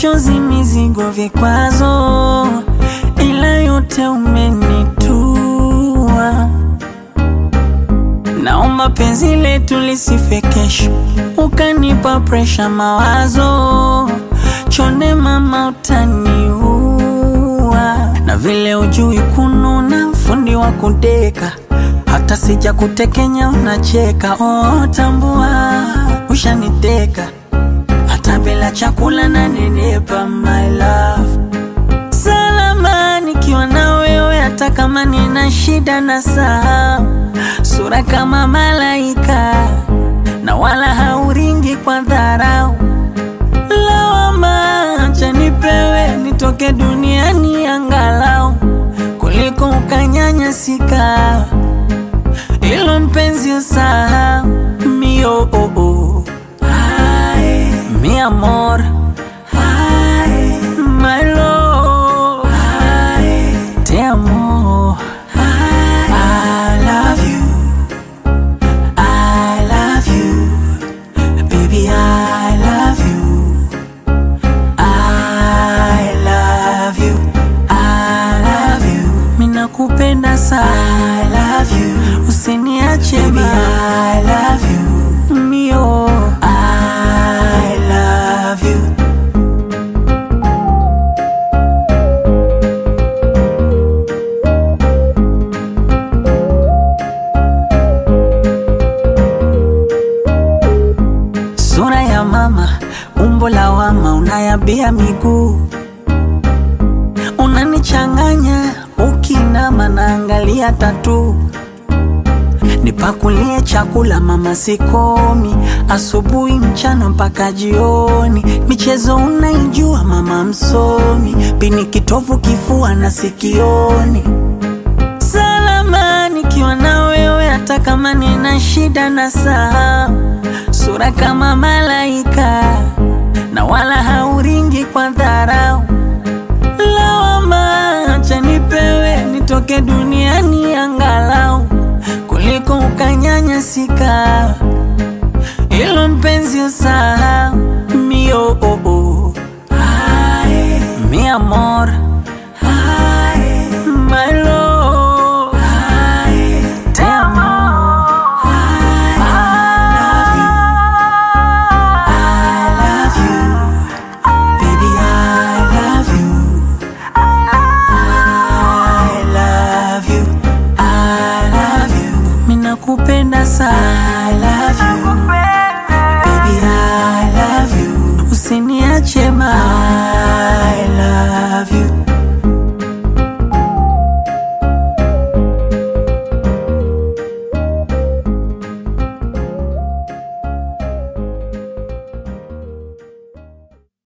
machozi, mizigo, vikwazo, ila yote umenitua. Naomba penzi letu lisife kesho, ukanipa presha, mawazo chonde, mama utaniua. Na vile ujui kununa, fundi wa kudeka, hata sija kutekenya unacheka. Oh, tambua ushaniteka, hata bila chakula na nenepa, my love salama nikiwa na wewe, hata kama nina shida na sahau sura kama malaika, na wala hauringi kwa dharau. Lawama acha nipewe, nitoke duniani angalau kuliko ukanyanyasika. Ilo mpenzi usahau mio oh, oh. Ay, mi amor Ay, my love Ay, te amo I love you I love you baby I love you I love you I love you mina kupenda sana I love you usiniache baby I love you mio I love you Sura ya mama, umbo la wama, unayabia miguu, unanichanganya ukinama, naangalia tatu. Nipakulie chakula mama, sikomi, asubuhi, mchana mpaka jioni. Michezo unaijua mama, msomi, pini kitovu, kifua na sikioni salama nikiwa na wewe, hata kama nina shida na sahau sura kama malaika, na wala hauringi kwa dharau. Lawama acha nipewe, nitoke duniani angalau kuliko ukanyanyasika. Ilo mpenzi usahau mio oh, oh. Ay, mi amor Ay, my love Ay, te amo Kupenda sana I love you Baby I love you Usiniache ma I love you